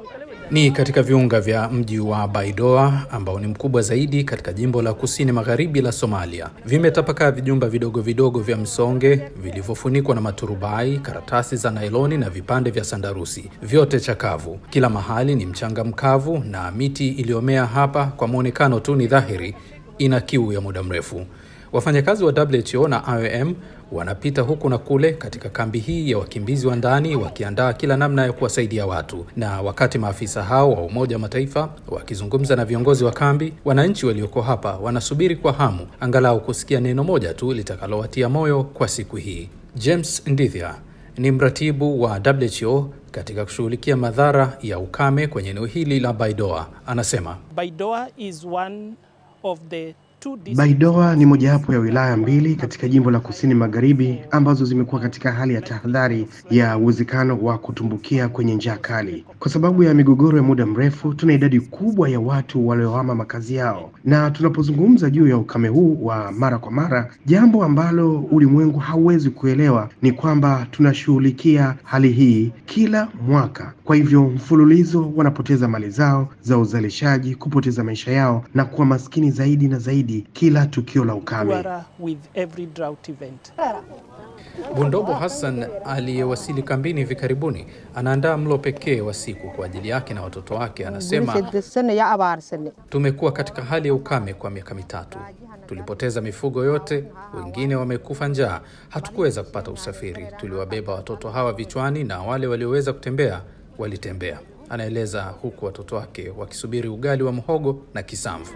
Ni katika viunga vya mji wa Baidoa ambao ni mkubwa zaidi katika jimbo la kusini magharibi la Somalia. Vimetapakaa vijumba vidogo vidogo vya msonge vilivyofunikwa na maturubai, karatasi za nailoni na vipande vya sandarusi, vyote chakavu. Kila mahali ni mchanga mkavu na miti iliyomea hapa, kwa mwonekano tu ni dhahiri ina kiu ya muda mrefu. Wafanyakazi wa WHO na IOM wanapita huku na kule katika kambi hii ya wakimbizi wa ndani wakiandaa kila namna ya kuwasaidia watu. Na wakati maafisa hao wa Umoja wa Mataifa wakizungumza na viongozi wa kambi, wananchi walioko hapa wanasubiri kwa hamu angalau kusikia neno moja tu litakalowatia moyo kwa siku hii. James Ndithia ni mratibu wa WHO katika kushughulikia madhara ya ukame kwenye eneo hili la Baidoa. Anasema Baidoa is one of the Baidoa ni mojawapo ya wilaya mbili katika jimbo la kusini magharibi ambazo zimekuwa katika hali ya tahadhari ya uwezekano wa kutumbukia kwenye njaa kali. Kwa sababu ya migogoro ya muda mrefu, tuna idadi kubwa ya watu waliohama makazi yao, na tunapozungumza juu ya ukame huu wa mara kwa mara, jambo ambalo ulimwengu hauwezi kuelewa ni kwamba tunashughulikia hali hii kila mwaka. Kwa hivyo mfululizo wanapoteza mali zao za uzalishaji, kupoteza maisha yao na kuwa maskini zaidi na zaidi kila tukio la ukame. with every drought event. Bundobo Hassan aliyewasili kambini hivi karibuni anaandaa mlo pekee wa siku kwa ajili yake na watoto wake. Anasema, tumekuwa katika hali ya ukame kwa miaka mitatu, tulipoteza mifugo yote, wengine wamekufa njaa, hatukuweza kupata usafiri. Tuliwabeba watoto hawa vichwani na wale walioweza kutembea walitembea, anaeleza huku watoto wake wakisubiri ugali wa mhogo na kisamvu.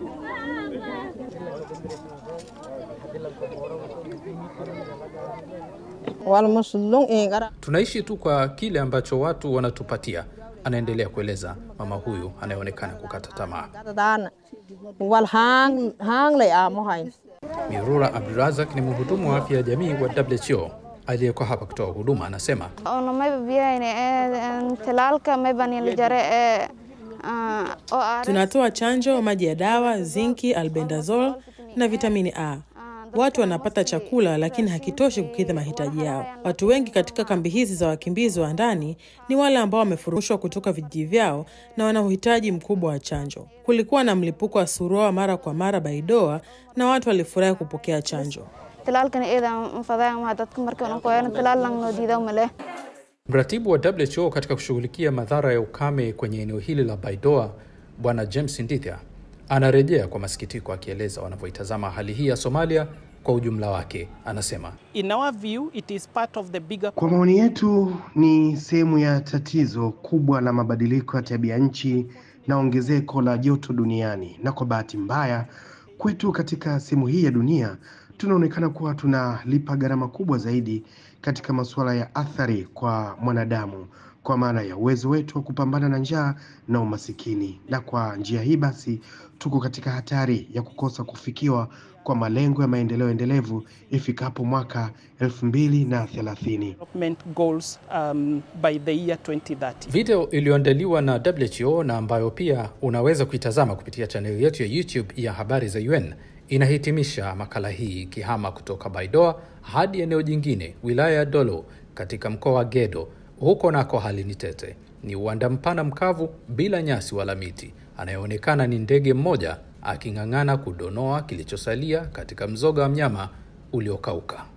Tunaishi tu kwa kile ambacho watu wanatupatia, anaendelea kueleza mama huyu anayeonekana kukata tamaa. Mirura Abdurazak ni mhudumu wa afya ya jamii wa WHO aliyeko hapa kutoa huduma, anasema tunatoa chanjo, maji ya dawa, zinki, albendazole na vitamini A. Watu wanapata chakula lakini hakitoshi kukidhi mahitaji yao. Watu wengi katika kambi hizi za wakimbizi wa ndani ni wale ambao wamefurushwa kutoka vijiji vyao na wana uhitaji mkubwa wa chanjo. Kulikuwa na mlipuko wa surua mara kwa mara Baidoa na watu walifurahi kupokea chanjo. Mratibu wa WHO katika kushughulikia madhara ya ukame kwenye eneo hili la Baidoa, Bwana James Ndithia anarejea kwa masikitiko akieleza wanavyoitazama hali hii ya Somalia kwa ujumla wake. Anasema In our view, it is part of the bigger... Kwa maoni yetu ni sehemu ya tatizo kubwa la mabadiliko ya tabia nchi na ongezeko la joto duniani, na kwa bahati mbaya kwetu katika sehemu hii ya dunia tunaonekana kuwa tunalipa gharama kubwa zaidi katika masuala ya athari kwa mwanadamu kwa maana ya uwezo wetu wa kupambana na njaa na umasikini, na kwa njia hii basi tuko katika hatari ya kukosa kufikiwa kwa malengo ya maendeleo endelevu ifikapo mwaka elfu mbili na thelathini. goals um, by the year 2030. Video iliyoandaliwa na WHO na ambayo pia unaweza kuitazama kupitia chaneli yetu ya YouTube ya habari za UN inahitimisha makala hii ikihama kutoka Baidoa hadi eneo jingine, wilaya ya Dolo katika mkoa wa Gedo. Huko nako hali ni tete, ni uwanda mpana mkavu bila nyasi wala miti. Anayeonekana ni ndege mmoja aking'ang'ana kudonoa kilichosalia katika mzoga wa mnyama uliokauka.